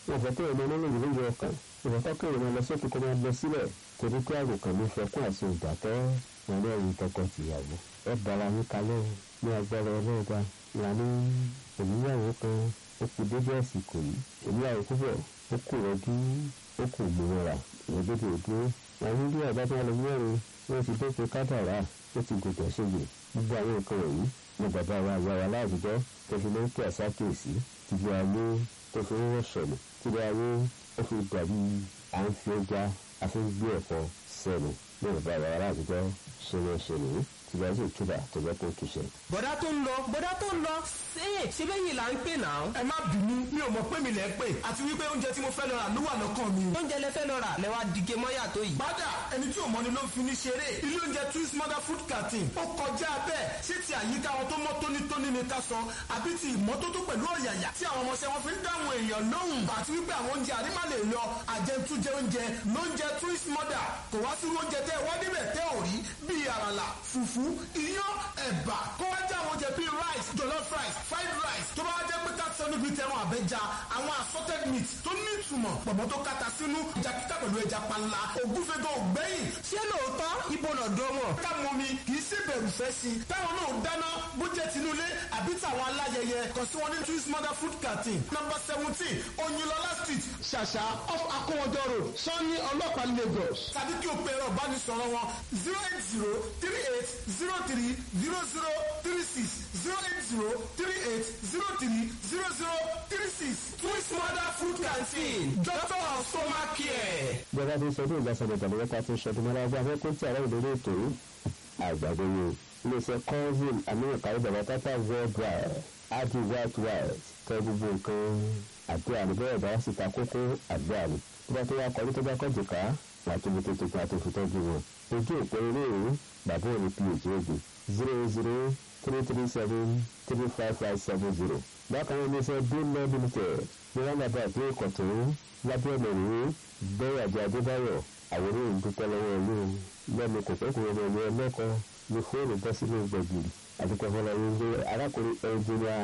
wọn fẹ́ kéèyàn máa lóyún lóyún ọkàn wọn fẹ́ kéèyàn máa lọ sókè kó máa lọ sílẹ̀ torí pé àròkàn ló fẹ́ kún àti ìdàkẹ́ wọn lẹ́rìí tọkọ-tìyàwó ẹ bára yín kalẹ̀ ní agbára ọlọ́ọ̀gá wà ní òníyàwó kan ó kù dédé àsìkò yìí òníyàwó púpọ̀ ó kù rọ́jú ó kù gbòmọ̀ra ìrọ́jọ́dọ̀ òdúró àwọn ilé ọ̀gá tó wà lọ mẹ́rin wọ́n ti dé pé kádàrá ó ti gòkè ṣègbè gbogbo àwọn nǹkan wọ̀nyí ní bàbá wa ìyá wa láàbùjọ́ tó fi máa ń pè àsákèésí tìlú ayé tó fi ń rọ̀ṣọ̀lù tìlú ayé ó fi dàbí à ń fi ẹja àfi ń gbé ẹ̀fọ́ sẹ́nu ní bàbá wa láàbùjọ́ ṣẹlẹ̀ ṣẹlẹ̀ tìlú ayé sì túbà tó jẹ́ kó túṣẹ. bọ̀dá tó ń lọ bọ̀dá tó ń lọ ṣé ṣé bẹ́yìn là ń pè náà. ẹ má bínú mi ò mọ̀ pé mi lẹ̀ ń pè àti wípé oúnjẹ tí mo fẹ́ lọ rà ló wà lọ́kàn mi. oúnjẹ lẹ fẹ́ lọ rà lẹ wá dìge mọ́yà tó yìí. bàdà ẹni tí ò mọ́ni ló ń fi ní ṣeré ilé oúnjẹ twins mother food canteen ó kọjá bẹ́ẹ̀ ṣé ti àyíká wọn tó mọ́ tónítóní ni ká sọ àbí ti ìmọ́tótó pẹ̀lú ọ̀yàyà tí àwọn ọmọọṣẹ́ wọn fi ń dáhùn èèyàn lóhùn àti wípé àwọn oúnjẹ àrímà lè lọ àjẹtújẹ oúnjẹ lóúnjẹ twins mother kò wá sí oúnjẹ tẹ́ ẹ wá níbẹ̀ tẹ́ ò rí bíi àràlà fùfú iyán ẹ̀bà kó wá jẹ́ àwọn oúnjẹ bíi rice jollof rice fried rice tó bá wá jẹ́ pé ká sọ níbi tẹran àbẹ́ja àwọn assorted meat tó ní ìtumọ̀ pọ̀mọ́ tó kata sínú ìjà kíkà pẹ̀lú ẹja panla ògúnfẹ́gàn ògbẹ́yìn ṣé lóòótọ́ ibo lọ́dọ̀ wọn. ká mọ mi kì í ṣe bẹ̀rù fẹ́ sí i táwọn náà dáná bó jẹ́ tinúlé àbí tàwọn aláyẹyẹ kàn sí wọn ní twins mother food canteen number seventeen oyinlọlá street ṣàṣà off akówọjọ road sanni ọlọ́pàá lagos tàbí kí o pe ẹ̀rọ ìbánisọ̀rọ̀ wọn zero eight zero three eight zero three zero zero three six zero eight zero three eight zero three zero zero three six twins mother food canteen doctor of stomach care. ìjọba ti sọdún ìgbàsọdọ̀ tàbí wọ́n ta tó ṣọdún mọ́ra ọgbà fẹ́ kó tí àárẹ̀ ìdórí ètò àgbàdo yìí iléeṣẹ́ convin amẹ́ríkà ní bàbá tata worldwide adi white white tẹ gbogbo nǹkan àdúrà ní bẹ́ẹ̀ bá sì ta kókó àdúrà ní tó bá tó wá kọ́ ní tó bá kọ́ jìká láti ibi tó ti pa tó fi tọ́jú wọn ojú òpó eré ìwé bàbá òní phd ogun zero zero three three seven three five five seven zero bákan náà iléeṣẹ́ bílẹ̀ limited ní wọ́n bàbá àti ìkọ̀tún lábẹ́ ọ̀nà ìwé bẹ́ẹ̀ àjọ adébáyọ̀ àwòrán ìdúpẹ́ lọ́wọ́ ìlú lẹ́nu kò pẹ́ kúrò ní ẹlẹ́kọ̀ọ́ ní fóònù bọ́ sínú gbẹ̀gìrì àdúpẹ́ fọlọ́ ìwé arákùnrin ẹnjìnìà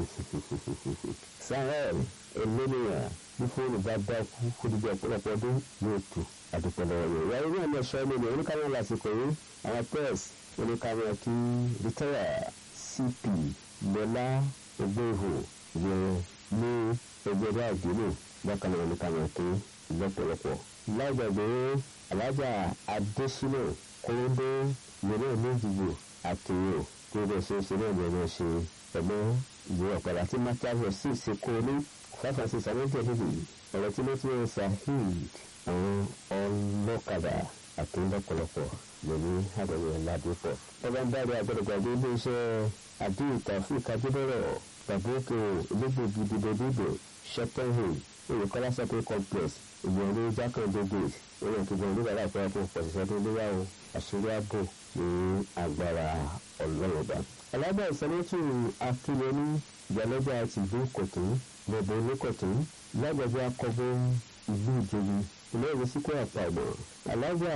sahel eléníyàn ní fóònù bá dá kú fúdùjọ ọ̀pọ̀lọpọ̀ ọdún ní ètò àdúpẹ́ lọ́wọ́ yìí ìyá ìwé àmì ẹ̀ṣọ́ ẹni ní oníkàwé lásìkò yìí àwọn pẹ́ẹ́s oníkàwé kí rìtẹ́yà cp lọ́lá ògbóhò yẹn ní ẹgbẹ́rẹ́ àdínù bákan náà oníkàwé kí lọ́pọ̀lọpọ̀ lágbàgbé alájà adésínà kóńdé ìyẹnà méjìlú àtúnyò tó bẹ̀ ṣe ṣe náà lọ́nà ṣe ẹ̀gbọ́n ìwé ọ̀pẹ̀lá tí mátàbọ̀ sì ṣe kó ní five and six àwọn tẹ̀lé ọ̀rọ̀ tí wọ́n ti ń saheed àwọn ọlọ́kadà àti lọ́pọ̀lọpọ̀ lóní àdéhùn ládùúpọ̀. ọba ń dárí agbẹ́dẹ̀gbàgbé iléeṣẹ́ àdéhùn tàfíìk adébẹ̀rẹ̀ tàbókè olóògbé dìbòdìbò ṣẹ́tẹ̀hìn olùkọ́lá sọ́kè complex ìgbìyànjú jákèjì gate orí òkèjọ oníbàárà ìfọwọ́ fún pọ̀ṣẹ̀ṣẹ̀ tó léyà o àṣírí ààbò ní agbára ọlọ́rọ̀dá. alábà ìsọlẹ́tù akínyẹmí ìyálọ́jà ti ìlú kòtún lọ́bọ̀ oníkòtún lágbàgbé akọ́bọ̀ ìlú ìjòyè ilé ìwé síkú àpàgbọ̀ alájà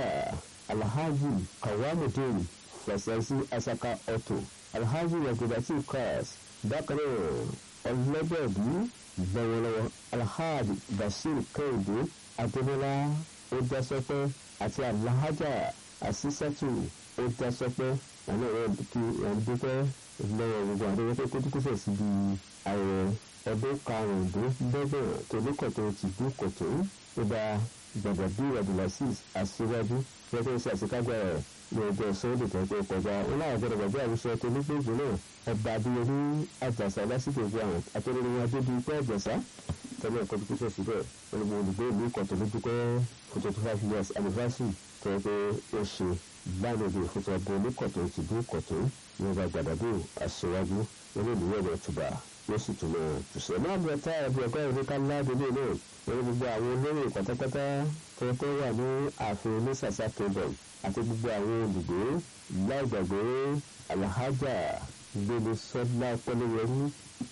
alhaji kawamudin fẹsẹ̀sí asaka ọ̀tò alhaji yagudati cars bákan náà ọlọ́gbẹ̀bí lọ́wọ́lọ́wọ́ alhaji bashir kẹ́hìndé adébọ́lá ọdásọpẹ́ àti alhaja asisatu ọdásọpẹ́ àwọn ọ̀rẹ́ kí wọ́n dúpẹ́ lọ́wọ́ gbogbo àdéhùn tó kó dúkúfẹ̀ síbi ayẹyẹ ọdún karùndínlọ́gbọ̀n tòlókọ̀tò ti dúkọ̀tò ọba gbàgbàbí abdulaziz aṣíwájú gẹ́gẹ́ sí àṣekágbá rẹ̀ ní ọjọ́ sọ́ọ́dù tó tó kọjá ó láwọn gbọ́dọ̀ gbàgbé àwùjọ tó ní gbèjì náà ọba adéyẹmí àjàsà lásìkò ìgbà àwọn akérèdọ́wọ́ adébí pé àjàsà tẹ́lẹ̀ ẹ̀kọ́ dúkú sọ̀sì bẹ́ẹ̀ olùgbò olùgbé ìlú ìkọ̀tọ̀ ló dúpẹ́ fún twenty five years anniversary tó yẹ pé ó ṣe gbàlódé fún tọ́gbọ́n oníkọ̀tọ̀ ti dú kọ̀tọ̀ ní ọba gbàdàgbò aṣíwájú olóòlùwẹ̀ ọ̀dọ̀ tùbà ló sì tún lọ tùsẹ̀. náà bí ọtá ẹbí ọgá ìlú ká ládùúgbò náà lórí gbogbo àwọn olóyè pátápátá tó tó wà ní ààfin onísàsá kingdom àti gbogbo àwọn olùgbé láìgbàgbé alhaja gbélé sọlá pẹlẹyẹrí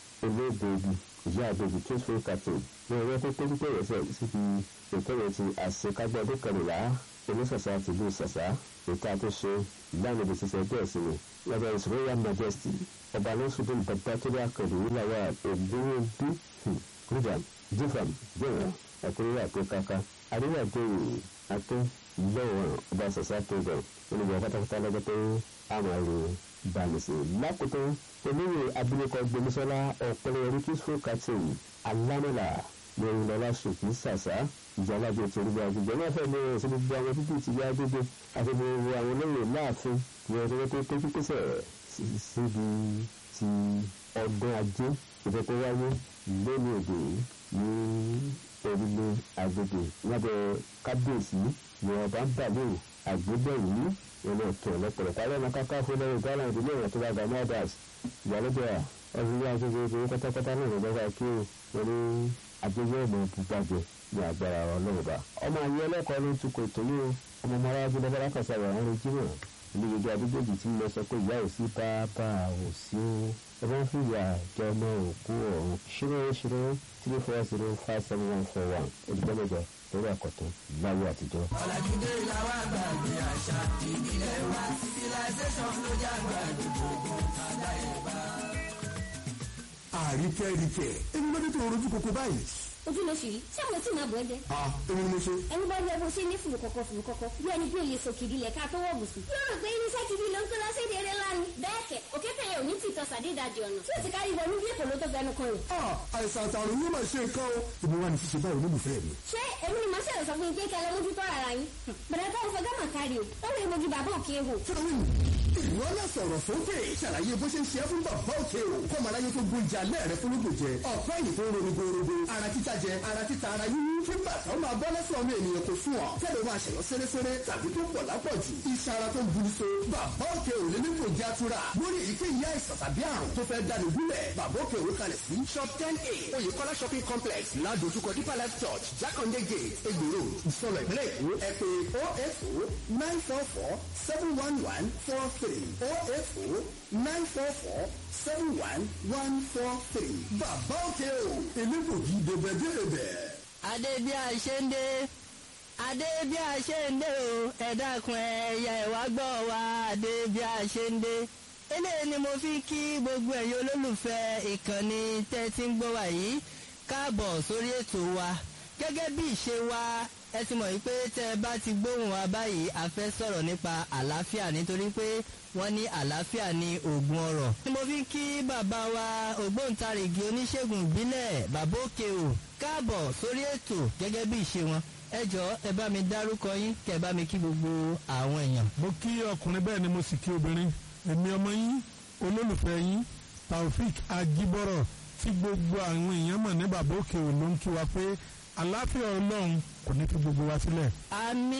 olóògbé ìyá àgbègbè tó fún kàtó ní ọwọ́ tó péjú pé ìrẹsẹ̀ síbi ìkẹyẹ ti àṣekágbọ́ ọdún kẹrìnlá onísàsá ti lù sàsá ètò àtúnṣe ìlànà ìdí sísẹ bẹ́ẹ̀ sí ni lọ́dọ̀ his royal majesty ọba lọ́sùdùn bàbá tó bá kẹ̀lé níláwà ògbówó bí rúdà jífàm jẹ̀wọ̀n àkúrẹ́ àkókáká àríwá àjẹyè àtó lọ́wọ́n ọba sọ̀sá tó bẹ̀ olùgbà pátápátá lọ́jọ́ pé a máa lè bàmìsì lákòótó olóyè abilékọ gbẹmísọ́lá ọ̀pẹ̀lẹ̀yẹrí peaceful captain alámọ̀là lórí lọ́lá ṣùkú sàṣà ìjàlájọ ti orí agbègbè náà fẹ́ lé ẹ̀sìn gbogbo àwọn títí ti yá gbogbo àti gbogbo àwọn olóyè láàfin ní ọdún tó péjú pésẹ̀ síbi ti ọdún ajé ìfẹ́ tó wáyé lónìí òde ní orílẹ̀ agbègbè lábẹ́ kábíyèsí ní ọba ń bàlẹ́ àgbébẹ̀yìn ní ìlú ọ̀tún ọ̀lọ́pọ̀lọpọ̀ alẹ́ ọmọ káká fún lẹ́yìn ghana ìdílé ìwọ̀n tó bá gba mothers ìyálójà ọdún yá gbogbo ìgbòho pátápátá náà ló bá kí o ní àjẹjẹ ìmọ̀ bùgbàjẹ ní agbára ọlọ́run bá. ọmọ ayé ẹlẹ́kọ̀ọ́ ló ń tukọ̀ ètò yìí o ọmọ ọmọ aráàlú lọ́wọ́ lákàtà rẹ̀ ń retí náà olùgbèjọ adúgbòjì tí mo sọ pé ìyá ò sí bàbá ò sí o ẹ bá ń fi ìyá jẹ ọmọ òkú ọ̀run ṣírò ṣírò three four zero five seven one four one olùgbẹ́mẹjọ lórí àkọ́tún láyé àtijọ́. ọ̀làjúdé làwọn àgbàgbé àṣà ìbílẹ̀ wa civilization ló jágbá gbogbo àdáyébá. àríkẹ́ríkẹ́ ẹni lọ́dún tó rojú koko báyìí. ojú ló ṣì rí ṣé àwọn tí màá bọ̀ ẹ́ jẹ́. a èmi ni mo ṣe. ẹni bá rí ẹbí ṣe ní fùrù kọ̀kọ̀ fùrù kọ̀kọ̀ bí ẹni bí òye sòkìdí lẹ̀ ká tó wọ̀ bùsùn. yóò rò pé irinṣẹ́ ti di ló ń kó lọ sí èdè eré ńlá ni. bẹ́ẹ̀ kẹ̀ òkété yẹn ò ní tìtọ́ sàdédàjì ọ̀nà tí ó ti kárí wọnú bí èkó ló tó fẹnu kan rẹ̀. a àìsàn àtàrùn yóò máa ṣe nǹkan o. ìbí wa ni ṣíṣe báyìí olólùfẹ́ mi. ṣé èmi ni màá ṣẹlẹ̀ sọ fún yín pé kẹlẹ́ mójú tó ara yín. bẹ̀rẹ̀ tó ń fọgá mà kárí o ó lè mojú bàbá òkè hò. fẹ́mi ìwọ náà sọ̀rọ̀ sókè ṣàlàyé bó ṣe ń ṣe é fún bàbá òkè o kọ́ màá láyé tó gbóúnjẹ alẹ́ rẹ fún lóògùn jẹ ọ̀pẹ́ yìí tó ń ronú gbòòrògbò ara títa jẹ ara títa ara yíyí fún bàtà ó máa bọ́ lẹ́sẹ̀ ọmọ ènìyàn kò sún ọ kẹ́lẹ́ máa ṣẹ̀yọ́ sẹ́rẹ́sẹ́rẹ́ tàbí tó pọ̀ lápọ̀jù iṣẹ́ ara tó ń buru so bàbá òkè ò lè ní kò jẹ́ àtúrà lórí èyíkéyìí àìsàn tàbí àrùn tó fẹ́ dáni gúnlẹ̀ bàbá òkè òwe kalẹ̀ sí shop ten a oyèkọ́lá shopping complex ládojúkọ deeper life church jákàndé gate egbòro ìsọlọ ìpínlẹ̀ èkó ẹ pé oh eight oh nine four four seven one one four three oh eight oh nine four four seven one one four three bàbá òkè o elégbògi dèbẹ̀dèbẹ̀. adé bí a ṣe ń dé adé bí a ṣe ń dé o ẹ dákun ẹyà ìwà gbọ́ wa adé bí a ṣe ń dé eléyìí ni mo fi kí gbogbo ẹ̀yin olólùfẹ́ ìkànnì tẹ́ ti ń gbọ́ wa yìí káàbọ̀ sórí ètò wa gẹ́gẹ́ bí ìṣe wa ẹ ti mọ̀ wípé tẹ́ ẹ bá ti gbóhùn wa báyìí a fẹ́ sọ̀rọ̀ nípa àlàáfíà nítorí pé wọ́n ní àlàáfíà ní oògùn ọrọ̀. ni mo fi ń kí bàbá wa ògbóǹtarìgì oníṣègùn ìbílẹ̀ bàbá òkè o káàbọ̀ sórí ètò gẹ́gẹ́ bí ìṣe wọn ẹ jọ̀ọ́ ẹ bá mi dárúkọ yín kẹ́ ẹ bá mi kí gbogbo àwọn èèyàn. mo kí ọkùnrin bẹ́ẹ̀ ni mo sì kí obìnrin èmi ọmọ yín olólùfẹ́ yín taofik ajibọrọ tí gbogbo àwọn èèyàn mọ̀ ní bàbá òkè ò ló ń kí wa pé àlàáfíà ọlọ́run kò ní fi gbogbo wa sílẹ̀. àmì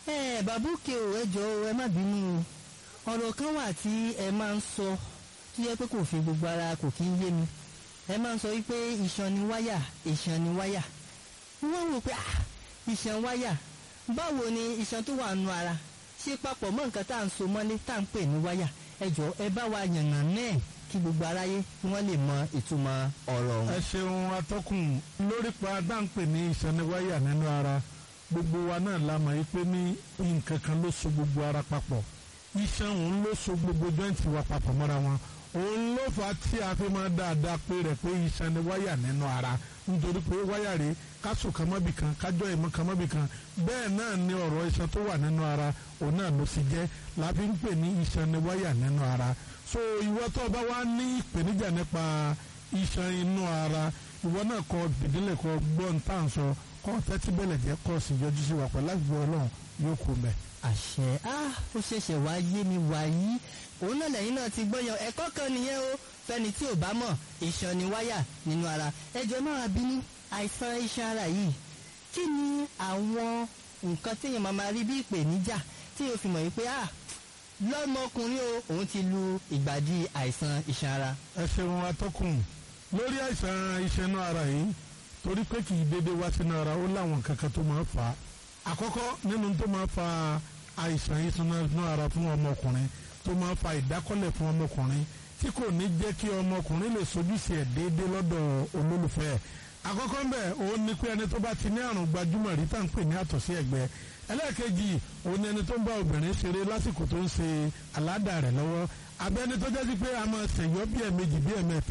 ẹ bàbá òkè o ẹ jọ̀ọ́ ẹ má bínú o ọ̀rọ̀ kan wà tí ẹ máa ń sọ tó yẹ pé kò fi gbogbo ara kò kí ń yé mi ẹ máa ń sọ wípé iṣan ni wáyà iṣan ni wáyà wọ́n wò pé ah iṣan wáyà báwo ni iṣan tó wà nù ara ṣe papọ̀ mọ́ nǹkan tá à ń so mọ́lé tá à ń pè ní wáyà ẹ jọ̀ọ́ ẹ bá wa yànnà náà kí gbogbo aráyé kí wọ́n lè mọ ìtumọ̀ ọ̀rọ̀ ọ̀hún. ẹ ṣeun atọ́kùn lórí pa dáńpẹ̀ ní ìsẹ́niwáyà nínú ara gbogbo wa náà la mọ̀ pé ní nǹkan kan ló so gbogbo ara papọ̀ iṣan òun ló so gbogbo jọ́ǹtì wa papọ̀ mọ́ra wọn òun ló fà á tí a fi máa dáadáa pé rẹ̀ pé ìsẹ́niwáyà nínú ara nítorí pé wáyà rèé kásò kan mọ́bì kan kájọ́ ìmọ̀ kan mọ́bì kan bẹ́ẹ̀ náà ni ọ̀rọ̀ iṣan tó wà nínú ara òun náà ló fi jẹ́ la fi ń pè ní ìsẹ́niwáyà nínú ara so ìwọ tó o bá wá ní ìpèníjà nípa iṣan inú ara ìwọ náà kọ fìdílé kọ gbọ́n tá à ń sọ kọ tẹ́tí bẹ̀lẹ̀ jẹ́ kọ́ sí yọjú sí wa pẹ̀lú àgbẹ̀ ọlọ́run yóò kú mẹ́. àṣẹ á ó ṣẹ̀ṣẹ̀ wá yé mi wàyí òun náà lẹ́yìn náà ti gbọ́yàn ẹ̀kọ́ kan nìyẹn o fẹ́ni tí ò bá mọ̀ iṣan ni wáyà nínú ara ẹjọ́ máa bínú àìsàn iṣan ara yìí kí ni àwọn nǹkan téèyàn máa máa rí bí ìpèníjà tí yóò fi mọ̀ yìí pé ah lọ́mọkùnrin o òun ti lu ìgbàdí àìsàn iṣan ara. ẹ ṣeun atọ́kùn lórí àìsàn iṣan inú ara yìí torí pé kì í dédé wá sínú ara ó láwọn kankan tó máa fà á àkọ́kọ́ nínú tó máa fa àìsàn iṣan inú ara fún ọmọkùnrin tó máa fa ìdákọ́lẹ̀ fún ọmọkùnrin tí kò ní jẹ́ kí ọmọkùnrin lè sojúṣe ẹ̀ déédé lọ́dọ̀ olólùfẹ́ ẹ̀ àkọ́kọ́ ń bẹ̀ òun ni pé ẹni tó bá ti ní àrùn gbajúmọ̀ rí tá à ń pè ní àtọ̀sí ẹ̀gbẹ́ ẹlẹ́ẹ̀kejì òun ni ẹni tó ń bá obìnrin ṣeré lásìkò tó ń ṣe aládà rẹ̀ lọ́wọ́ abẹ́ni tó jẹ́ sí pé a máa ṣèyọ́ bí ẹ̀mejì bí ẹ̀mẹ́ta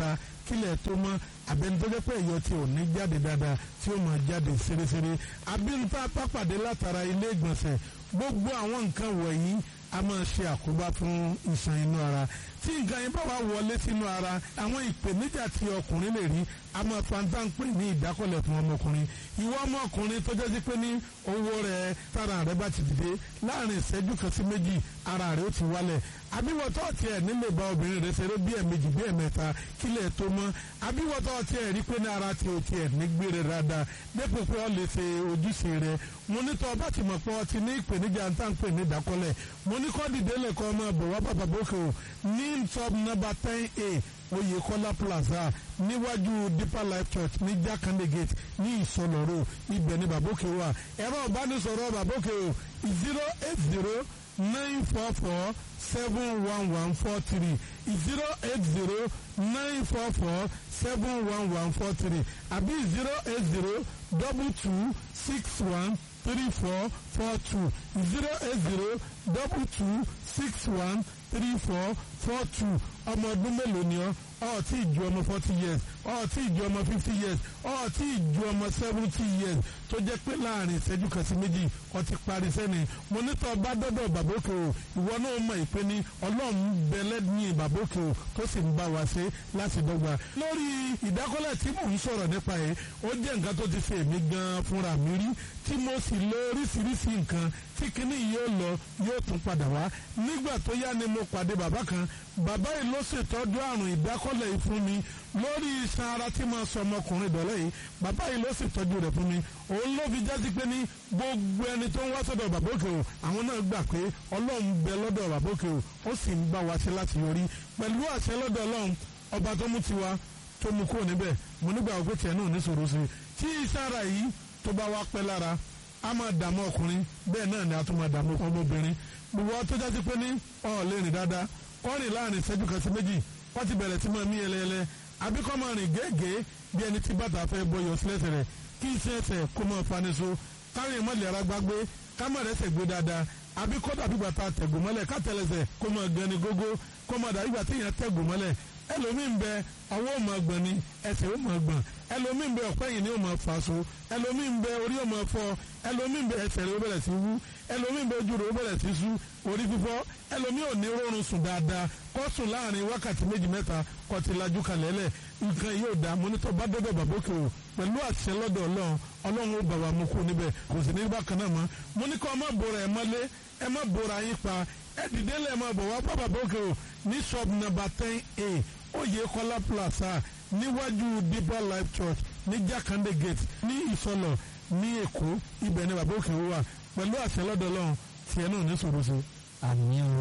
kílẹ̀ tó mọ́ abẹni tó jẹ́ pé ẹ̀yọ́ tí ò ní jáde dáadáa tí ó máa jáde ṣeréṣeré abínúta pápàdé látara ilé ìgbọ̀nsẹ̀ gbogbo àwọn nǹkan wọ̀nyí a máa ṣe àkóbá fún iṣan inú ara tí nǹkan yẹn bá wà wọlé sínú ara àwọn ìpèníjà tí ọkùnrin lè rí a máa fanta ń pè ní ìdákọ̀lẹ̀ fún ọmọkùnrin ìwọ ọmọkùnrin tó jẹ́ sí pé ní owó rẹ̀ tára rẹ̀ bá ti dìde láàrin ìṣẹ́jú kan sí méjì ara rẹ̀ ó ti wálẹ̀ àbíwọ̀tọ́ tiẹ̀ nílé bá obìnrin rẹ̀ ṣeré bí ẹ̀mejì bí ẹ̀mẹ́ta kílẹ̀ tó mọ́ àbíwọ̀tọ́ tiẹ̀ rí pé ní ara ti ò tiẹ̀ nígbé rẹ̀ dáadáa dépò pé ọ lè ṣe ojúṣe rẹ̀ mo ní tọ́ ọba ti mọ̀ pé ọ ti ní ìpèníjà ń tàn pè ní ìdákọ́lẹ̀ mo ní kọ́ dìde lẹ́kọ́ ọmọ bọ̀ wá bàbá bókè o ní sub number ten a Oyèkọ́lá plaza níwájú Deeper Life Church ní Jakande gate ní Ìsọlọ́rọ̀ ibẹ̀ ní bàbókè wà ẹ̀rọ ìbánisọ̀rọ̀ bàbókè o zero eight zero nine four four seven one one four three zero eight zero nine four four seven one one four three àbí zero eight zero double two six one three four four two zero eight zero double two six one three four four two ọmọ ọdún mélòó ni ọ ọ tí ì ju ọmọ forty years ọ tí ì ju ọmọ fifty years ọ tí ì ju ọmọ seventy years tó jẹ́ pé láàrin ìṣẹ́jú kan sí méjì ọ ti parí sẹ́ni mo nítọ́ bá dọ́dọ̀ bàbókè o ìwọ náà mọ̀ ìpè ní ọlọ́run bẹ̀lẹ́ ní bàbókè o tó sì ń bá wa ṣe láti dọ́gba. lórí ìdákọ́lẹ̀ tí mò ń sọ̀rọ̀ nípa yìí ó jẹ́ nǹkan tó ti ṣe èmi gan fúnra mi rí tí mo sì lo oríṣiríṣi nǹkan tí kinní yóò lọ yóò tún padà wá nígbà tó yá ni mo pàdé bàbá kan bàbá yìí ló ṣètọ́jú àrùn ìdákọ́lẹ̀ yìí fún mi lórí iṣan ara tí mo sọ ọmọkùnrin dọ̀lẹ́ yìí bàbá yìí ló ṣètọ́jú rẹ̀ fún mi òun ló fi jásí pé ní gbogbo ẹni tó ń wá sọ́dọ̀ bàbá òkè o àwọn náà gbà pé ọlọ́run bẹ lọ́dọ̀ bàbá òkè o ó sì ń bá wa ṣe láti yọrí pẹ̀lú àṣẹ lọ́dọ̀ ọlọ́run ọba tó mú tiwa tó mú kúrò níbẹ̀ mo nígbà òkú tiẹ̀ náà ní sòro sí i tí iṣan ara yìí tó bá wá pẹ́ lára a máa dààmú ọkùnrin bẹ́ẹ̀ náà ni a tún máa dààmú ọmọbìnrin gbogbo wa tó jásí pé ní ọ̀ lè rìn dáadáa kọ́ rìn láàrin ìṣẹ́jú kan sí méjì wọ́n ti bẹ̀rẹ̀ sí máa mí ẹlẹ́ẹlẹ́ àbí kọ́ máa rìn gẹ́gẹ́ bí ẹni tí bàtà fẹ́ bọyọ̀ sílẹ̀sẹ̀ rẹ̀ kí iṣẹ́ ẹsẹ̀ kó máa faniṣo kárin mọ́lẹ̀ ara gbágbé kámọ̀ rẹ̀ ṣègbè dáadáa àbí kọ́ dàbí bàtà tẹ̀gùn mọ́lẹ̀ kátẹ́lẹsẹ̀ kó máa gẹni gógó kó máa dàbí bàtà èèyàn tẹ̀gùn mọ́lẹ̀ ẹlòmíín bẹ ọwọ́ ò máa gbọ̀n ni ẹsẹ̀ ò máa gbọ̀n ẹlòmíín bẹ ọ̀pẹ́ yìí ni ò máa fà so ẹlòmíín bẹ orí ò máa fọ́ ẹlòmíín bẹ ẹsẹ̀ rẹ̀ ó bẹ̀rẹ̀ sí wú ẹlòmíín bẹ ojú rẹ̀ ó bẹ̀rẹ̀ sí sú orí fífọ́ ẹlòmíín ò ní rọrùn sùn dáadáa kó sùn láàrin wákàtí méjì mẹ́ta kó ti lajú kalẹ̀ lẹ̀ nǹkan yóò dá mọ́nítọ́ bá dọ́dọ̀ bàbókè o pẹ̀lú àṣẹ lọ́dọ̀ ọlọ́run ọlọ́run ó bà wá mú kú níbẹ̀ kò sì ní bákan náà mọ́ mo ní kó ọmọ bòrò ẹ̀ mọ́lé ẹ má bòrò ayín pa ẹ dìde lẹ̀ mọ́ bọ̀ wá bá bàbókè o ní shop number ten a Oyèkọ́lá plaza níwájú Deeper Life Church ní Jakande gate ní Ìsọlọ̀ ní Èkó ibẹ̀ ni bàbókè wà pẹ̀lú àṣẹ lọ́dọ̀ ọlọ́run tiẹ̀ náà ní sòrò sí. àmì o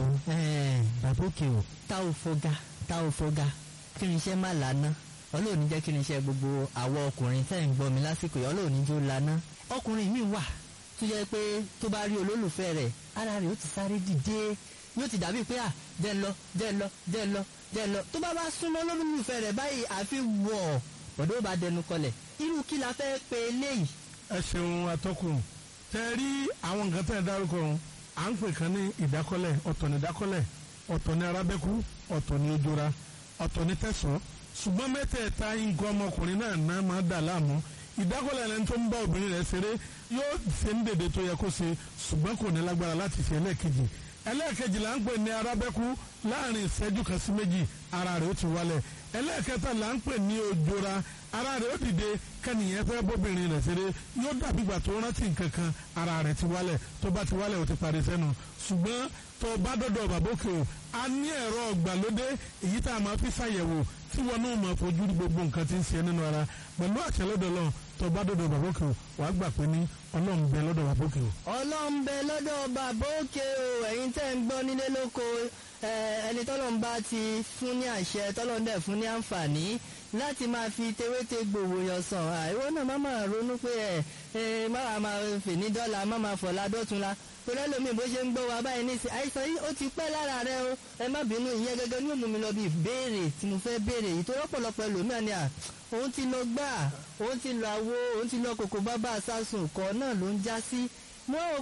bàbókè o tá ò fọgá tá ò fọgá kí ni iṣẹ́ má lànà ọlọ́run ní jẹ́ kí ni iṣẹ́ gbogbo àwọn ọkùnrin tẹ́ ń gbọ́ mi lásìkò yìí ọlọ́run ní jó lànà ọkùnrin mi wà tó jẹ́ pé tó bá rí olólùfẹ́ rẹ̀ ara rẹ̀ ó ti sáré dìde yóò ti dàbí pé à jẹ́ ń lọ jẹ́ ń lọ jẹ́ ń lọ jẹ́ ń lọ tó bá bá súnmọ́ olólùfẹ́ rẹ̀ báyìí àfi wọ̀ bọ̀dọ̀ bá dẹnu kọlẹ̀ irú kí la fẹ́ pe eléyìí. ẹ ṣeun atọ́kùn tẹ rí àwọn nǹkan tẹ́ ẹ dárúkọ ọ̀hún à ń pè kan ní ìdákọ́lẹ̀ ọ̀tọ̀ ní ìdákọ́lẹ̀ ọ̀tọ̀ ní arábẹ́kú ọ̀tọ̀ ní ojora ọ̀tọ̀ ní tẹ̀sán ṣùgbọ́n mẹ́tẹ̀ẹ̀ta nǹkan ọmọkùnrin náà náà máa dà láàmú ìdákọ́lẹ̀ ẹni tó ń bá obìnrin rẹ̀ ṣeré yóò ṣe ń dèdè tó yẹ kó ṣe ṣùgbọ́n kò ní lágbára láti ṣe ẹlẹ́ẹ̀kejì ẹlẹ́ẹ̀kejì là ń pè ní arábẹ́kú láàrin ìṣẹ́jú kan sí méjì ara rẹ̀ ó ti wálẹ̀ ẹlẹ́ẹ̀kẹta là ń pè ní ojora ara rẹ̀ ó dìde kẹ́nìyẹn fẹ́ bóbìnrin rẹ̀ ṣeré yóò dàbí ìgbà tó rántí nǹkan kan ara rẹ̀ ti wálẹ̀ tó bá ti wálẹ̀ ó ti parí sẹ́nu ṣùgbọ́n tó bá dọ́dọ̀ bàbókè o a ní ẹ̀rọ ọ̀gbàlódé èyí tá a máa fi ṣàyẹ̀wò tí wọn náà máa fojú rí gbogbo nǹkan tí ń ṣe nínú ara pẹ̀lú àṣẹ lọ́dọ̀ lọ́n tó bá dọ́dọ̀ bàbókè o wàá gbà pé ní ọlọ́run bẹ lọ́dọ̀ bàbókè o. ọlọ́run bẹ lọ́dọ̀ bàbókè o ẹ̀yin tẹ́ ń gbọ́ nílé lóko ẹni tọ́lọ́run bá ti fún ní àṣẹ tọ́lọ́run dẹ̀ fún ní àǹfààní láti máa fi tewéte gbòòwò yàn sàn àìwọ́ náà má máa ronú pé ẹ ẹ má máa fè ní dọ́là má máa fọ̀lá dọ́tunla torí ẹlòmíì bó ṣe ń gbọ́ wa báyìí nísìn àìsàn yìí ó ti pẹ́ lára rẹ o ẹ má bínú ìyẹn gẹ́gẹ́ ní òmùmí lọ bí ìbéèrè tí mo fẹ́ béèrè yìí tó rọ́pọ̀lọpọ̀ ẹlòmíà ni à òun ti lọ gbà òun ti lọ àwo òun ti lọ kòkó bábà sásùn kọ́ náà ló ń já sí mo rò pé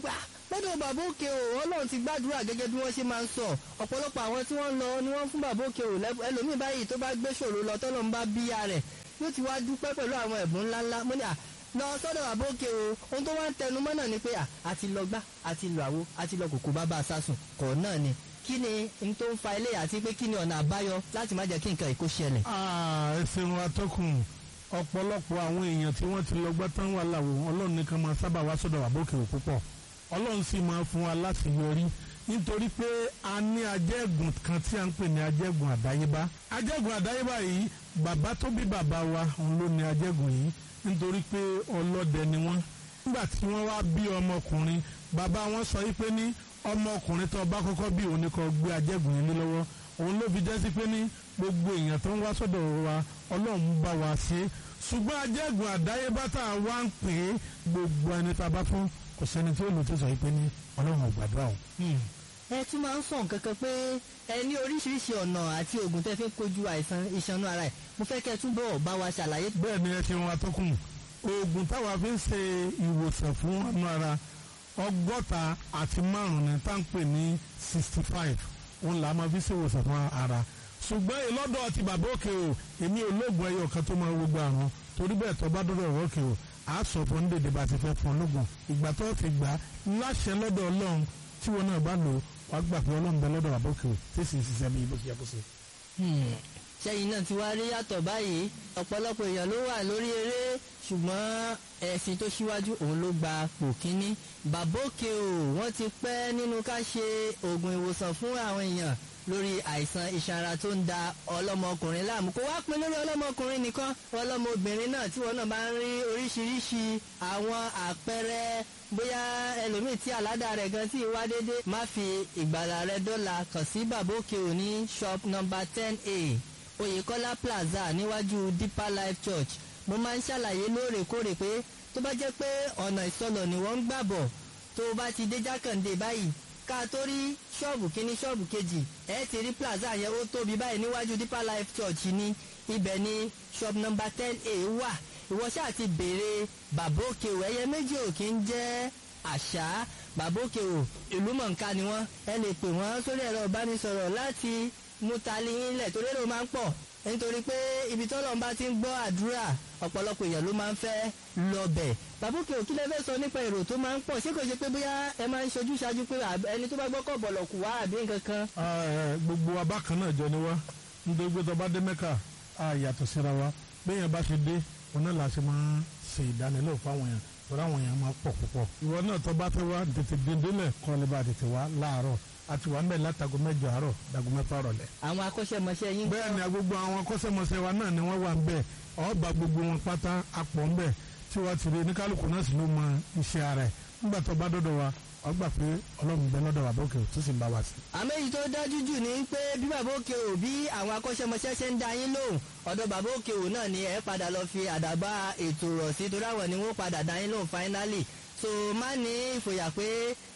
lọ́dọ̀ bàbá òkè o ọlọ́run ti gbàdúrà gẹ́gẹ́ bí wọ́n ṣe máa ń sọ ọ̀pọ̀lọpọ̀ àwọn tí wọ́n ń lọ ni wọ́n fún bàbá òkè o lẹ́bùn ẹlòmíì báyìí tó bá gbé ṣòro lọ tọ́lọ́ ń bá bíyà rẹ̀ yóò ti wá dúpẹ́ pẹ̀lú àwọn ẹ̀bùn ńláńlá mo ní à lọ sọ́dọ̀ bàbá òkè o ohun tó wá ń tẹnu mọ́ náà ni pé à àti lọ gbá àti lọ àwo àti lọ kòkó bàbá sásùn kọ̀ náà ni kí ni n tó ń fa ilé àti pé kí ni ọ̀nà àbáyọ láti má jẹ́ kí nǹkan ìkó ṣẹlẹ̀. ẹ ṣeun atọ́kùn ọ̀pọ̀lọpọ̀ àwọn èèyàn tí wọ́n ti lọ gbá tán wà láwo ọlọ́run nìkan máa sábà wá sọ́dọ̀ bàbá òkè o púpọ̀ ọlọ́run sì máa fún wa láti yọrí nítorí pé a ní ajẹ́gùn kan tí a ń pè ní ajẹ́gùn àdáyébá ajẹ́gùn àdáyébá yìí bàbá tó bí bàbá wa òun ló ní ajẹ́gùn yìí nítorí pé ọlọ́dẹ ni wọ́n nígbà tí wọ́n wá bí ọmọkùnrin bàbá wọn sọ yìí pé ní ọmọkùnrin tó bá kọ́kọ́ bí òun ni kó gbé ajẹ́gùn yìí lé lọ́wọ́ òun ló fi jẹ́ sí pé ní gbogbo èèyàn tó ń wá sọ́dọ̀ wa ọlọ́run bá wa ṣe é ṣùgbọ́n ajẹ́gùn àdáyébá tá a wá ń pè é gbogbo ẹni tá a bá fún kò sẹ́ni tí ó lò tó sọ yìí pé ní ọlọ́run ò gbàdúrà o. ẹ tún máa ń sọ nǹkan kan pé ẹ ní oríṣiríṣi ọ̀nà àti oògùn tẹ́ fi ń kojú àìsàn ìṣanú ara ẹ̀ mo fẹ́ kẹ́ ẹ túbọ̀ bá wa ṣàlàyé. bẹ́ẹ̀ ni ẹ ṣe wọn atọ́kùn oògùn táwa fi ń ṣe ìwòsàn fún ọ̀nà ara ọgọ́ta àti márùn-ún ni tá à ń pè ní sixty five òun là á máa fi ṣe ìwòsàn fún ara ṣùgbọ́n ìlọ́dọ̀ ti bàbá òkè o èmi ò lóògùn ẹyọ kan tó máa gbogbo àrùn torí bẹ́ẹ̀ tó bá dọ́dọ̀ ọ̀rọ̀ òkè o à á sọ fún ní dèdè bá ti fẹ́ fún ológun ìgbà tó fi gbà á láṣẹ lọ́dọ̀ ọlọ́run tí wọn náà bá lò wàá gbà pé ọlọ́run bẹ lọ́dọ̀ bàbá òkè o tí sì ń ṣiṣẹ́ bí bó ṣe yẹ kó ṣe. sẹ́yìn náà ti wá rí yàtọ̀ báyìí ọ̀pọ̀lọpọ̀ èèyàn ló wà lórí eré ṣùgbọ́n ẹ̀sìn tó ṣíwájú òun ló gba pò kínní bàbá òkè o wọ́n ti pẹ́ nínú ká ṣe oògùn ìwòsàn fún àwọn èèyàn lórí àìsàn ìṣara tó ń da ọlọ́mọkùnrin láàmú kó wá pin lórí ọlọ́mọkùnrin nìkan ọlọ́mọbìnrin náà tí wọn náà bá ń rí oríṣiríṣi àwọn àpẹẹrẹ bóyá ẹlòmíì tí àládà rẹ̀ gan tí wá déédé má fi ìgbàlà rẹ̀ dọ́là kàn sí bàbá òkè òní shop number ten a oyèkọ́lá plaza níwájú deeper life church mo máa ń ṣàlàyé lóòrèkóòrè pé tó bá jẹ́ pé ọ̀nà ìsọlọ̀ ni wọ́n ń gbàbọ̀ tó bá ti dé jákàndé báyìí ká tó rí ṣọ́ọ̀bù kínní ṣọ́ọ̀bù kejì ẹ ti rí plaza yẹn ó tóbi báyìí níwájú deeper life church ní ibẹ̀ ní shop number ten a wà ìwọ ṣáà ti béèrè bàbá òkè o ẹyẹ méjì ò kí ń jẹ́ àṣà bàbá òkè o ìlú mọ̀ǹká ni wọ́n ẹ lè pè wọ́n sórí ẹ̀rọ ìbánisọ̀rọ̀ láti mú tali yín lẹ̀ torí èrò máa ń pọ̀ nítorí pé ibi tọ́lọ̀ ń bá ti ń gbọ́ àdúrà ọ̀pọ̀lọpọ̀ èèyàn ló máa ń fẹ́ lọ́bẹ̀. bàbúkẹ́ òkú lẹ́fẹ́ sọ nípa èrò tó máa ń pọ̀ ṣé kò ṣe pé bóyá ẹ máa ń ṣojú ṣáájú pé ẹni tó bá gbọ́ kọ̀ bọ̀lọ̀ kù wá àbí nǹkan kan. gbogbo abákan náà jọ ni wá nítorí pé tó bá dé mẹ́kà á yàtọ̀ síra wa béèyàn bá ṣe dé òun náà la ṣe máa ń ṣe ìdánilẹ́wò fáwọn èèyàn torí àwọn èèyàn máa pọ̀ púpọ̀. ìwọ náà tó bá fẹ́ wá tètè dèndélẹ̀ kọ́ lè bá tètè wá láàárọ̀ àti wà ń bẹ̀ látago mẹ́jọ àárọ̀ dago mẹ́fà rọ̀lẹ́. àwọn akọ́ṣẹ́mọṣẹ́ yín. bẹ́ẹ̀ ni gbogbo àwọn akọ́ṣẹ́mọṣẹ́ wa náà ni wọ́n wà ń bẹ̀ ọba gbogbo wọn pátá apọ̀ ń bẹ̀ tí wọ́n ti rí oníkálukú náà sì ló mọ iṣẹ́ ara ẹ̀ nígbà tó bá dọ́dọ̀ wa wọ́n gbà pé ọlọ́run bẹ lọ́dọ̀ bàbá òkè tó sì ń bá wa sí. àmọ́ èyí tó dájú jù ni pé bí bàbá òkè ò bí àwọn akọ́ṣẹ́mọṣẹ́ ṣe ń da yín lóhùn ọ̀dọ̀ bàbá òkè ò náà ni ẹ padà lọ fi àdàbà ètò rọ̀ sí torí àwọn ni wọ́n padà da yín lóhùn finally so má ní ìfòyà pé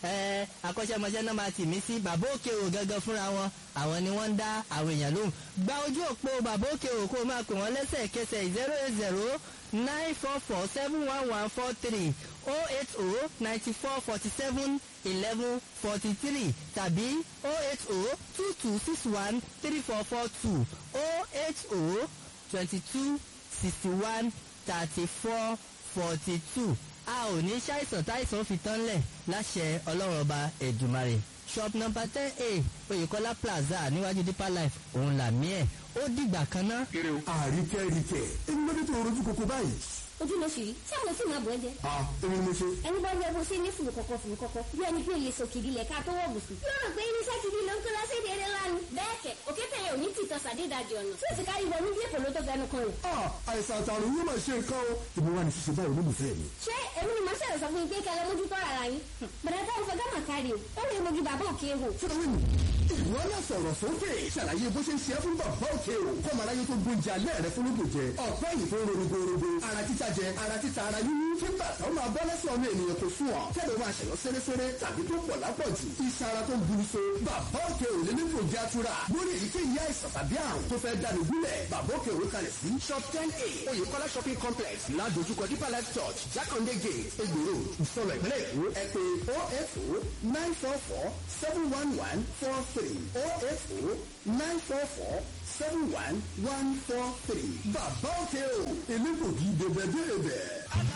ẹ akọ́ṣẹ́mọṣẹ́ náà máa tì mí sí bàbá òkè ò gangan fúnra wọn àwọn ni wọ́n ń dá àwọn èèyàn lóhùn gba ojú òpó bàbá òkè ò kó máa pè wọ́n lẹ́sẹ̀kẹsẹ̀ zero eight zero nine four four seven one one four three oh eight oh ninety four forty seven eleven forty three tàbí oh eight oh two two six one three four four two oh eight oh twenty two sixty one thirty four forty two a ò ní ṣàìsàn táìsàn fi tán lẹ̀ láṣẹ ọlọ́run ọba ẹ̀dùmarè shop number ten a oyèkọ́lá plaza níwájú deeper life òun làmí ẹ̀ ó dìgbà kan ná. àríkẹ́ ríkẹ́ èmi ló dé tó rojú koko báyìí. ojú ló ṣì rí tí àwọn sì máa bọ̀ ẹ́ jẹ́. a èmi ni mo ṣe. ẹni bá yẹ bó ṣe ní fùrù kọ̀kọ̀ fùrù kọ̀kọ̀ bí ẹni pé lè sòkìdí lẹ̀ ká tó wọ̀ bùsùn. yóò rò pé irinṣẹ́ gidi ló ń kó lọ́sẹ̀ ìdèrè lánàá. bẹ́ẹ̀ kẹ̀ òkè tẹ̀yẹ ò ní tìtọ́ sàdédàjì ọ̀nà tí ó sì kárí wọnú bí èpò ló tó fẹnu kan rẹ̀. a àìsàn àtàrùn yóò máa ṣe nǹkan o. èmi wà ní ṣiṣẹ́ báyìí olólùfẹ́ mi. ṣé èmi ni màá ṣẹ̀rọ̀ sọ fún yín pé kẹlẹ́ mójútó ara yín. bẹ̀rẹ̀ táwọn fọgá mà kárí o ó lè mojú bàbá òkè wò. fúnra mi ìwọ náà sọ̀rọ̀ sókè ṣàlàyé bó ṣe ń ṣe é fún bàbá òkè o kọ́mọ aráyé tó gbóúnjẹ alẹ́ rẹ fún lóògùn jẹ ọ̀pẹ́ yìí tó ń rorogorogo ara títa jẹ ara títa ara yíyí kí bàtà ó máa bọ́ lẹ́sẹ̀ ọmọ ènìyàn kò sùn ọ̀ kẹ́lẹ́ máa ṣẹ̀yọ́ sẹ́rẹ́sẹ́rẹ́ tàbí tó pọ̀ lápọ̀jù iṣan ara tó ń buru so bàbá òkè ò lè ní kò já tura lórí èyíkéyìí àìsàn tàbí àrùn tó fẹ́ dànù gúnlẹ̀ bàbá òkè ò kalẹ̀ sí shop ten a oyèkọ́lá shopping complex ládojúkọ deeper life church jákàndé gate egbòro ìsọ̀rọ̀ ìpínlẹ̀ èkó ẹ pé o eight o nine four four seven one one four three o eight o nine four four seven one one four three bàbá òkè o èmi kò kí dèbẹ̀dèbẹ̀.